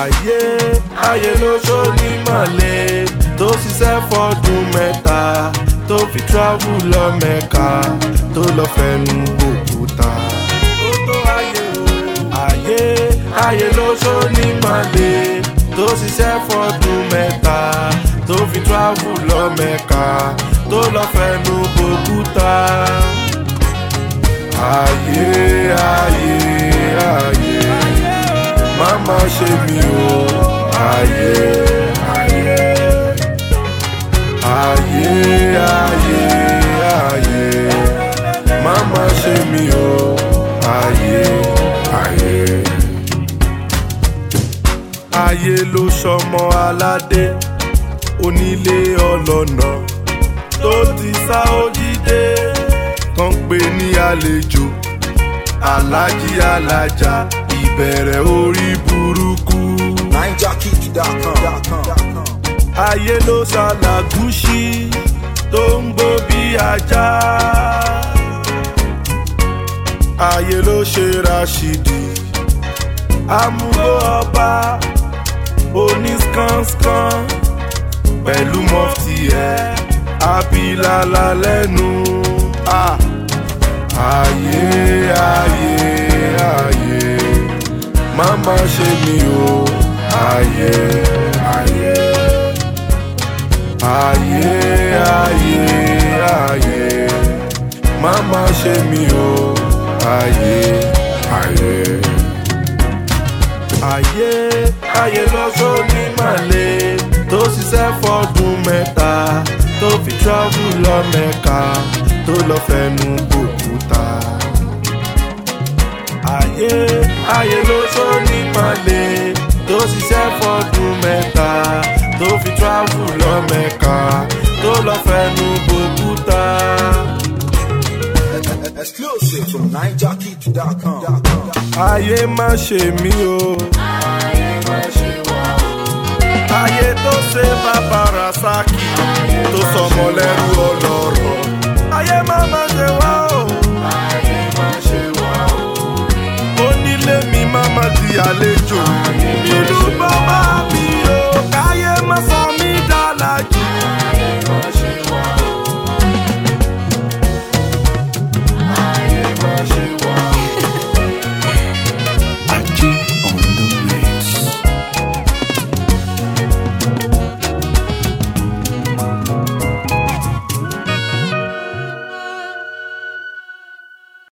ayé ayé ló ṣó ní mọ̀lẹ́ tó ṣiṣẹ́ fọdún mẹ́ta tó fi travel lọ mẹ́ka tó lọ fẹnu òkúta. ó tó ayé o ayé ayé ló ṣó ní mọ̀lẹ́ tó ṣiṣẹ́ fọdún mẹ́ta tó fi travel lọ mẹ́ka tó lọ fẹnu òkúta. ayé ayé ayé mama ṣe mi o ayé ayé ayé ayé ayé mama ṣe mi o ayé ayé. ayé ló ṣọmọ aládé onílé ọlọ́nà tó ti sá òdìdé kan pè ní àlejò alájí alájà ìbẹ̀rẹ̀ orí burúkú. NigerKick.com. ayé ló ṣàlàgúṣí tó ń gbó bí ajá. ayé ló ṣe rashidi amúgbó ọba onískánsán pẹ̀lú mọ́fìtì ẹ̀ abilala lẹ́nu. Ah. ayé ayé ayé mama ṣe mi o ayé ayé ayé ayé ayé mama ṣe mi o ayé ayé ayé ayé lọ́sọ̀ ní màlẹ́ tó ṣiṣẹ́ fọdún mẹ́ta tó fi travel lọ mẹ́ka tó lọ fẹnu gbòkúta ayé ayé ló tó ní malẹ̀ tó ṣiṣẹ́ fọdún mẹ́ta tó fi travel lọ mẹ́ka tó lọ fẹnu gbòkúta. Exclusive from NigerKick.com. ayé má ṣe mí o ayé tó ṣe bàbá rasaki tó sọmọ lẹ́rú ọlọ́rọ̀ ayé má má ṣe wá o onílé mi má má di àlejò